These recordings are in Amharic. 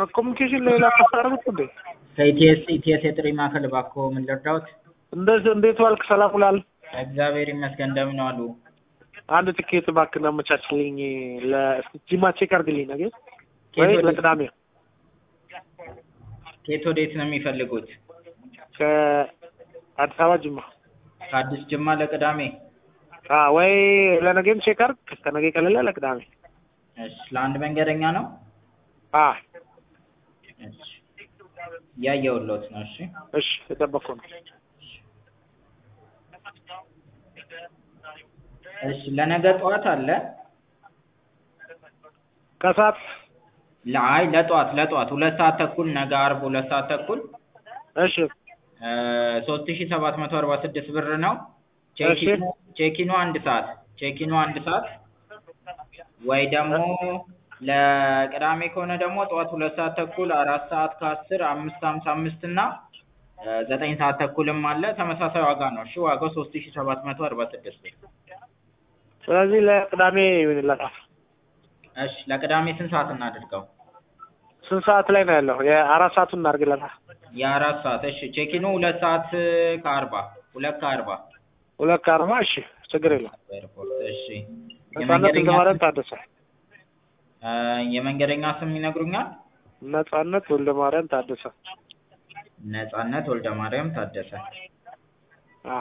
ከኮሚኒኬሽን ሌላ ታሳረጉት እንዴ? ከኢቲኤስ ኢቲኤስ የጥሪ ማዕከል እባክዎ ምን ልርዳዎት? እንደዚህ እንዴት ዋልክ? ሰላም ውላል? እግዚአብሔር ይመስገን እንደምን ዋሉ? አንድ ትኬት እባክህ አመቻችልኝ። ለጂማ ቼክ አድርግልኝ ነገ ኬት ወይ ወዴት- ለቅዳሜ ከየት ወዴት ነው የሚፈልጉት? ከአዲስ አበባ ጅማ ከአዲስ ጅማ ለቅዳሜ? አ ወይ ለነገም ቼክ አድርግ። ከነገ ቀለለ ለቅዳሜ እሺ ለአንድ መንገደኛ ነው? አ እሺ እያየሁልዎት ነው። እሺ እሺ የጠበቅኩ ነው። እሺ ለነገ ጠዋት አለ? ከሰዓት ለአይ ለጠዋት ለጠዋት ሁለት ሰዓት ተኩል ነገ አርብ ሁለት ሰዓት ተኩል እሺ ሶስት ሺ ሰባት መቶ አርባ ስድስት ብር ነው። ቼኪኑ ቼኪኑ አንድ ሰዓት ቼኪኑ አንድ ሰዓት ወይ ደግሞ ለቅዳሜ ከሆነ ደግሞ ጠዋት ሁለት ሰዓት ተኩል አራት ሰዓት ከአስር አምስት ሀምሳ አምስት እና እ ዘጠኝ ሰዓት ተኩልም አለ ተመሳሳይ ዋጋ ነው። እሺ ዋጋው ሶስት ሺ ሰባት መቶ አርባ ስድስት ብር። ስለዚህ ለቅዳሜ ይሆንላታል። እሺ ለቅዳሜ ስንት ሰዓት እናድርገው? ስንት ሰዓት ላይ ነው ያለው? የአራት ሰዓቱን እናድርግለታል። የአራት ሰዓት እሺ ቼኪኑ ሁለት ሰዓት ከአርባ ሁለት ከአርባ ሁለት ከአርባ እሺ ችግር የለም። ኤርፖርት እሺ ነጻነት የመንገደኛ ወልደማርያም ስም ታደሰ እ የመንገደኛ ስም ይነግሩኛል? ነጻነት ወልደማርያም ታደሰ ነጻነት ወልደ ማርያም ታደሰ አ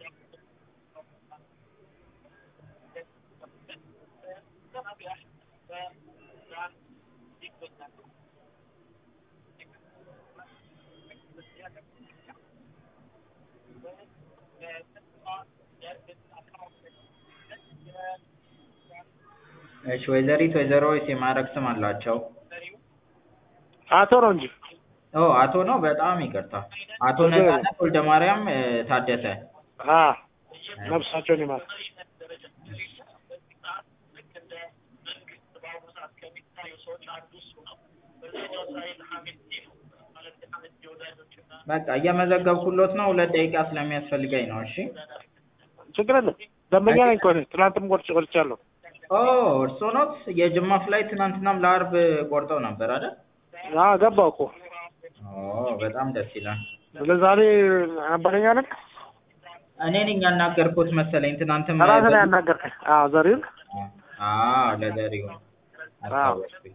እሺ ወይዘሪት ወይዘሮ ወይስ የማዕረግ ስም አላቸው? አቶ ነው እንጂ ኦ አቶ ነው በጣም ይቅርታ አቶ ችግር የለም። ነጻነት ወልደ ማርያም እ ታደሰ አ ነፍሳቸውን ይማር። በቃ እየመዘገብኩሎት ነው ሁለት ደቂቃ ስለሚያስፈልገኝ ነው እሺ ችግር የለም። ደንበኛ ነኝ እኮ እኔ ትናንትም ቆርጬ ቆርጫለሁ። ኦ እርስዎ ኖት የጅማ ፍላይት ትናንትናም ለአርብ ቆርጠው ነበር አይደል አ ገባሁ እኮ ኦ በጣም ደስ ይላል ለዛሬ ነበረኛ ነን እኔ ነኝ ያናገርኩት መሰለኝ ትናንትም ራስህ ላይ ያናገርከኝ። አዎ ዘሪሁን አዎ ለዘሪሁን አስታወስኩኝ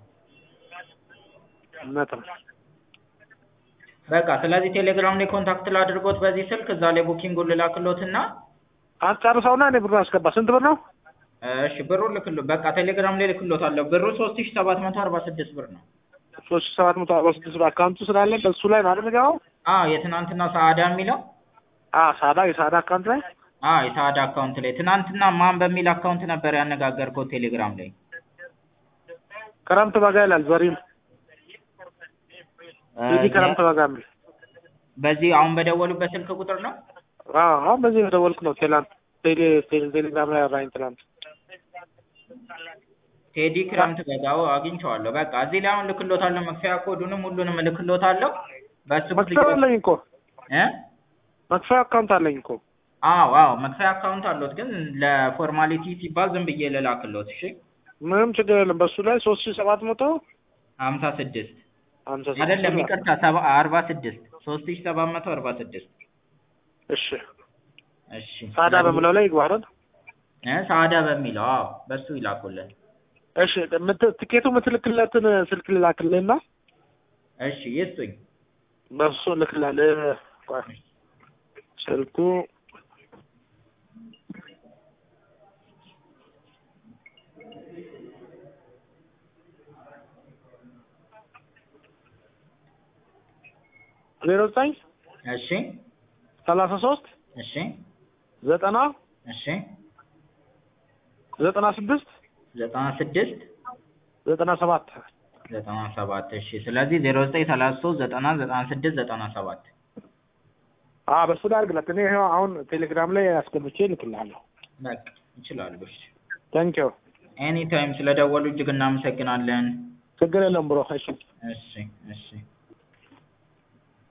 እውነት ነው። በቃ ስለዚህ ቴሌግራም ላይ ኮንታክት ላድርጎት በዚህ ስልክ እዛ ላይ ቡኪንጉን ልላክሎትና አስጨርሰውና እኔ ብሩን አስገባ። ስንት ብር ነው? እሺ ብሩን ልክሎ በቃ ቴሌግራም ላይ ልክሎታለሁ ብሩ ሶስት ሺ ሰባት መቶ አርባ ስድስት ብር ነው ሶስት ሺህ ሰባት መቶ አርባ ስድስት ብር አካውንቱ ስላለ በሱ ላይ ነው አይደል የምገባው? አዎ የትናንትና ሰአዳ የሚለው አዎ ሳዳ የሳዳ አካውንት ላይ አዎ የሰአዳ አካውንት ላይ ትናንትና ማን በሚል አካውንት ነበር ያነጋገርኩት ቴሌግራም ላይ ክረምት በጋ ይላል ዘሪሁን እ ቴዲ ክረምት በጋ የሚል በዚህ አሁን በደወሉበት ስልክ ቁጥር ነው አዎ አሁን በዚህ በደወልኩ ነው። ቴላንት ቴሌ ቴሌ- ቴሌግራም ላይ አወራኝ ትናንት። ቴዲ ክረምት በጋው አግኝቼዋለሁ በቃ እዚህ ላይ አሁን ልክሎታለሁ መክፈያ ኮዱንም ሁሉንም ልክሎታለሁ በሱ መክፈያ አለኝ እኮ እ መክፈያ አካውንት አለኝ እኮ አዎ አዎ መክፈያ አካውንት አለዎት ግን ለፎርማሊቲ ሲባል ዝም ብዬ ልላክሎት እሺ ምንም ችግር የለም። በሱ ላይ ሶስት ሺህ ሰባት መቶ ሀምሳ ስድስት ሀምሳ ስድስት አይደለም ብር ይቅርታ ሰባ አርባ ስድስት ሶስት ሺ ሰባት መቶ አርባ ስድስት እሺ እሺ ሳዳ በምለው ላይ ይግባ አይደል? እ ሳዳ በሚለው አዎ በሱ ይላኩልን እሺ ምት- ትኬቱ የምትልክለትን ስልክ ልላክልህና እሺ ይስጡኝ በሱ ልክላለህ። ቆይ ስልኩ ዜሮ ዘጠኝ እሺ ሰላሳ ሶስት እሺ ዘጠና እሺ ዘጠና ስድስት ዘጠና ስድስት ዘጠና ሰባት ዘጠና ሰባት እሺ ስለዚህ ዜሮ ዘጠኝ ሰላሳ ሶስት ዘጠና ዘጠና ስድስት ዘጠና ሰባት አ በሱ ላይ አድርግለት። እኔ ይኸው አሁን ቴሌግራም ላይ አስገብቼ እልክልሃለሁ። በቃ ይችላሉ እሺ ታንኪዩ ኤኒ ታይም ስለደወሉ እጅግ እናመሰግናለን ችግር የለም ብሮ። እሺ እሺ እሺ